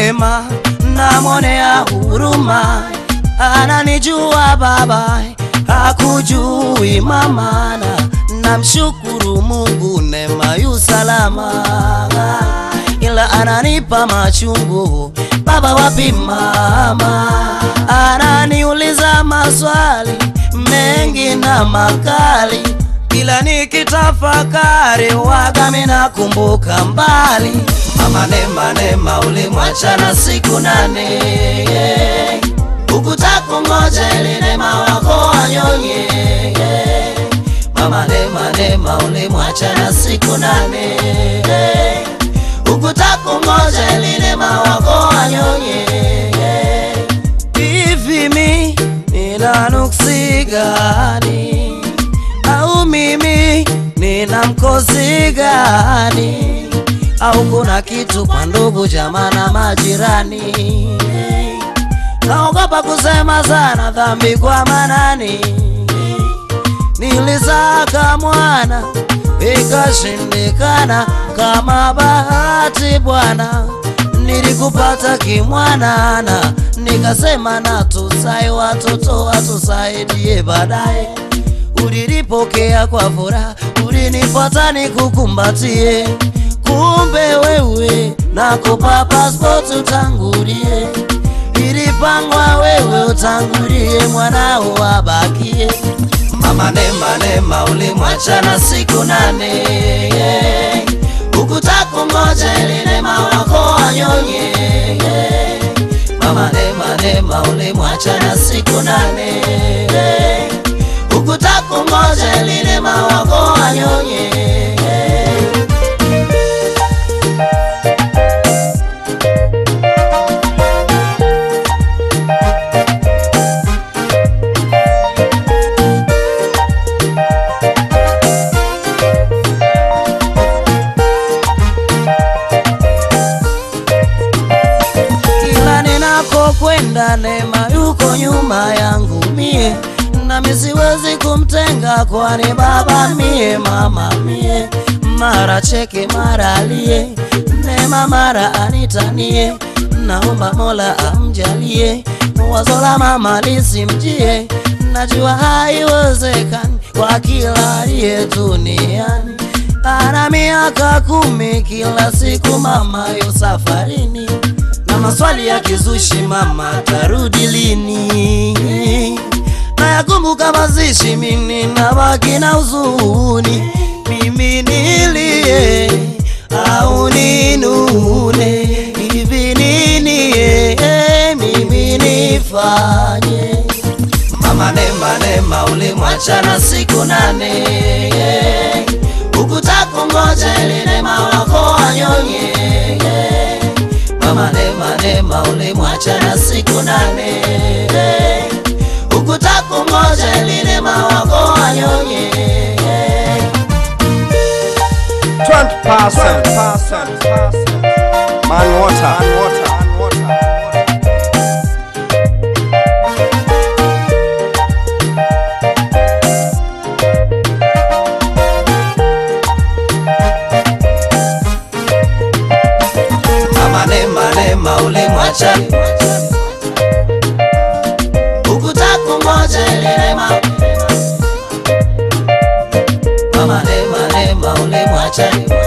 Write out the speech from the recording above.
Neema namwonea huruma, ananijua baba, hakujui mama, na namshukuru Mungu, Neema yu salama, ila ananipa machungu baba, wapi mama? Ananiuliza maswali mengi na makali, ila nikitafakari waga minakumbuka mbali. Mama Neema, Neema ulimwachana siku nane, ukutakungoja ili Neema wako wanyonye. Mama Neema, Neema ulimwachana siku nane, ukutakungoja ili Neema wako wanyonye. Hivi mi nina nuksi gani? Au mimi nina mkosi gani? Au kuna kitu kwa ndugu jamaa na majirani? Naogopa kusema sana dhambi kwa manani. Nilisaka mwana ikashindikana, kama bahati Bwana nilikupata kimwanana, nikasema na tusai watoto watusaidie baadaye. Ulilipokea kwa furaha, ulinipata nikukumbatie, kumbe wewe nakupa passport utangulie, ilipangwa wewe utangulie, mwanao abakie. Mama Neema, Neema ulimwachana siku nane, ukutakungoja ili Neema wako wanyonye. Mama Neema, Neema ulimwachana siku nane, ukutakungoja ili Neema wako wanyonye. kila ninakokwenda Neema yuko nyuma yangu mie, nami siwezi kumtenga, kwani baba mie, mama mie, mara cheke mara alie, Neema mara anitanie, naomba Mola amjalie, wazo la mama lisimjie, najua haiwezekani kwa kila aliye duniani ana miaka kumi, kila siku mama yo safarini, na maswali ya kizushi, mama tarudi lini? Na yakumbuka mazishi, mimi nabaki na huzuni, mimi nilie au ninune, hivi nini eh, mimi nifanye? Mama Neema, Neema ulimwachana siku nane, ukutakungoja ili Neema wako wanyonye. Mama Neema, Neema ulimwachana siku nane, ukutakungoja ili Neema wako wanyonye. 20% man water. Man water. Mama Neema, Neema ulimwacha ukutakungoja ili Neema. Mama Neema, Neema ulimwacha